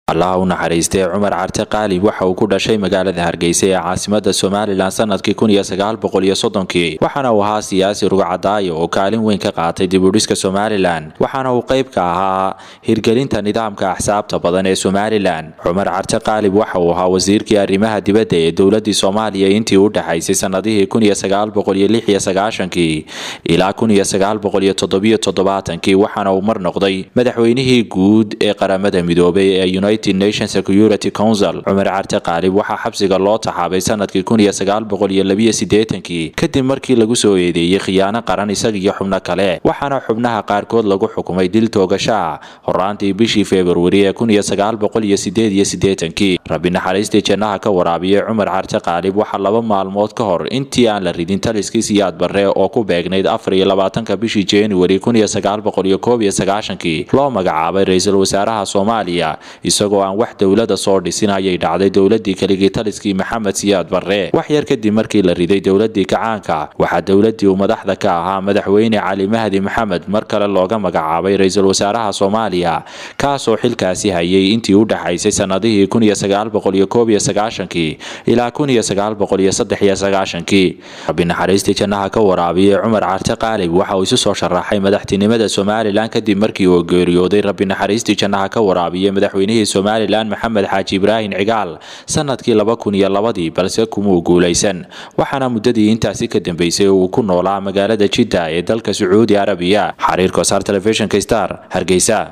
allaha u naxariistay cumar carte qaalib waxa uu ku dhashay magaalada hargeysa ee caasimada somalilan sanadkii kii waxaana uu ahaa siyaasi rugcadaayo oo kaalin weyn ka qaatay dibudhiska somalilan waxaana uu qayb ka ahaa hirgelinta nidaamka axsaabta badan ee somalilan cumar carte qaalib waxa uu ahaa wasiirkii arrimaha dibadda ee dowladii soomaaliya intii u dhexaysay sanadihii ilaa waxaana uu mar noqday madaxweynihii guud ee qaramada midoobay ee united nation security council cumar carte qaalib waxaa xabsiga loo taxaabay sanadkii kadib markii lagu soo eedeeyey khiyaano qaran isaga iyo xubno kale waxaana xubnaha qaarkood lagu xukumay dil toogasho ah horaantii bishii februari ee rabbi naxariistii jannaha ka waraabiyey cumar carte qaalib waxaa laba maalmood ka hor intii aan la ridin taliskii siyaad barre oo ku beegnayd afariyolabaatanka bishii januari loo magacaabay ra-iisul wasaaraha soomaaliya isagoo aan wax dowlada soo dhisin ayay dhacday dowladii keligii taliskii maxamed siyaad barre wax yar kadib markii la riday dowladii kacaanka waxaa dowladii uu madaxda ka ahaa madaxweyne cali mahdi maxamed mar kale looga magacaabay ra-iisul wasaaraha soomaaliya kaasoo xilkaasi hayay intii u dhexaysay sanadihii ilaa rabbi naxariistii jannaha ka waraabiyey cumar carte qaalib waxa uu isu soo sharaxay madaxtinimada somalilan kadib markii uu geeriyooday rabbi naxariistii jannaha ka waraabiyey madaxweynihii somalilan maxamed xaaji ibraahim cigaal sanadkii ii balse kumuu guulaysan waxaana muddadii intaasi ka dambeysay uu ku noolaa magaalada jidda ee dalka sacuudi arabiya xariir kosaar telefishinka star hargeysa